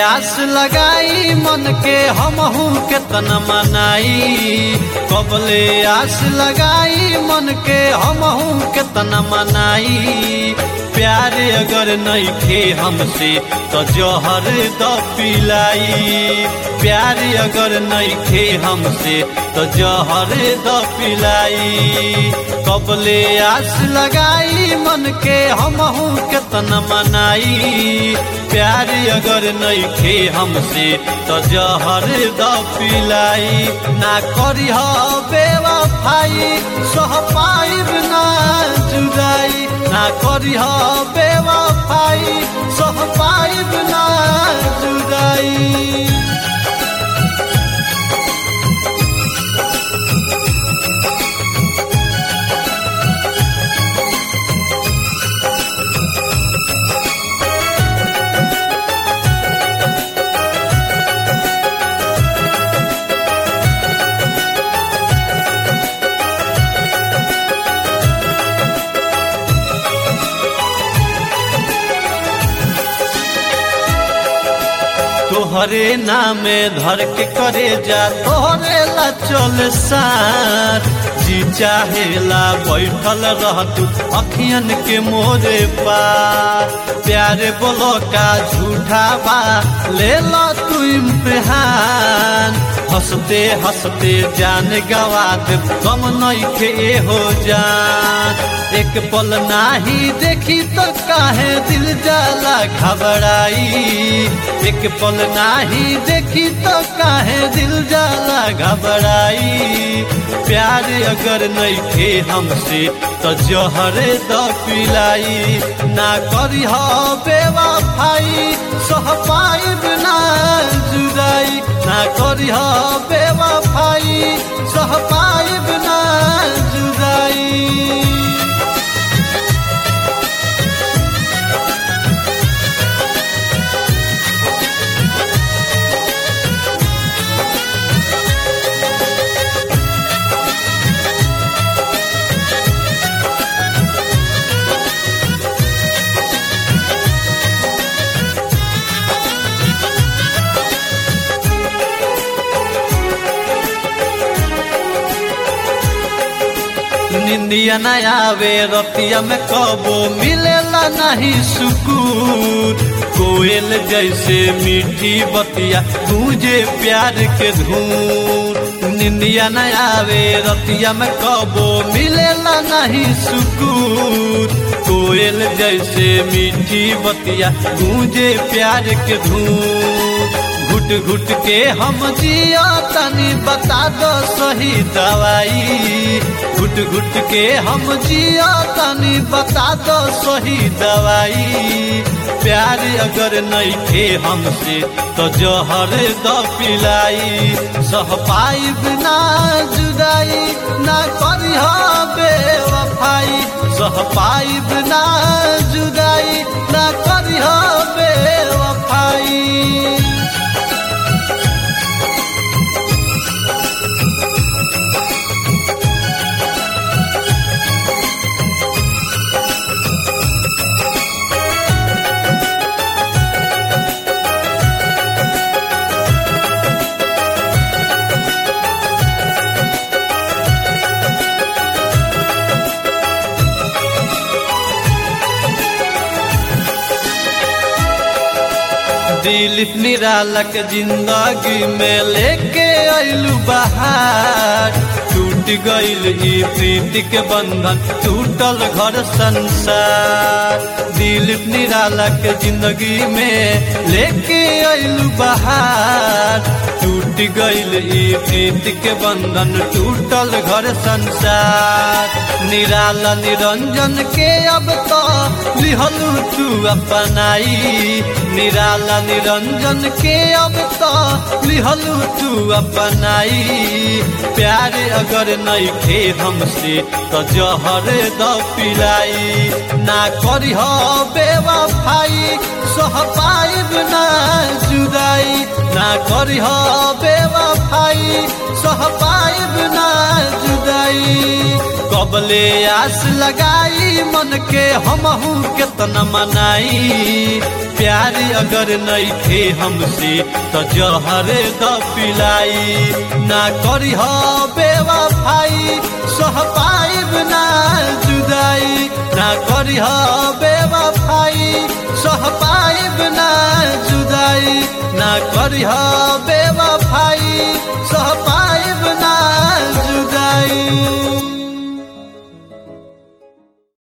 आस लगाई मन के हमहू केतना मनाई कबले आस लगाई मन के हमहू केतना मनाई प्यार अगर नहीं खे हमसे तो जहर द पिलाई प्यार अगर नहीं खे हमसे तो जहर द पिलाई कबले आस लगाई मन के हमहू केतना मनाई प्यार अगर नहीं खे हमसे तो जहर द पिलाई ना करी बेवफाई सह पाइब ना जुदाई ना करी बेवफाई सह पाइब ना जुदाई तोहरे नामे धर के करे जा तोहरे ला चल सार जी चाहेला बैठल रह तू अखियन के मोरे पार प्यारे बोलो का झूठा बा ले लो तू इम्तिहान हंसते हंसते जान गवा दे गम नहीं खे हो जान एक पल नाही देखी तो काहे दिल जाला घबराई एक पल नाही देखी तो काहे दिल जाला घबराई प्यार अगर नहीं थे हमसे तो जहर द पिलाई ना करी हो बेवफाई सह पाइब ना जुदाई ना करी हो बेवफाई सह पाइब ना जुदाई निंदिया न आवे रतिया में कबो मिलेला नहीं सुकून कोयल जैसे मीठी बतिया तुझे प्यार के धून निंदिया न आवे रतिया में कबो मिलेला नहीं सुकून कोयल जैसे मीठी बतिया तुझे प्यार के धून घुट घुट के हम जिया तनी बता दो सही दवाई घुट घुट के हम जिया तनी बता दो सही दवाई प्यार अगर नहीं थे हमसे तो जहर द पिलाई सह पाइब ना जुदाई ना करी बेवफाई सह पाइब ना जुदाई ना करी बेवफाई दिलीप निरालक जिंदगी में लेके आइलू बहार टूट गइल ई प्रीति के बंधन टूटल घर संसार दिलीप निरालक जिंदगी में लेके आइलू बहार टूट गइल ई प्रीति के बंधन टूटल घर संसार निराला निरंजन के अब तो लिहलू तू अपनाई निराला निरंजन के अब तो लिहलू तू अपनाई प्यार अगर नहीं थे हमसे तो जहर द पिलाई ना करी हो बेवफाई सह पाइब ना जुदाई ना करी हो बेवफाई सह पाइब ना जुदाई कबले आस लगाई मन के हमहू केतना मनाई प्यार अगर नहीं थे हमसे तो जहरे द पिलाई ना करी हो बेवफाई सह पाइब ना जुदाई ना करी हो बेवफाई सह पाइब ना जुदाई ना करी हो बेवफाई सह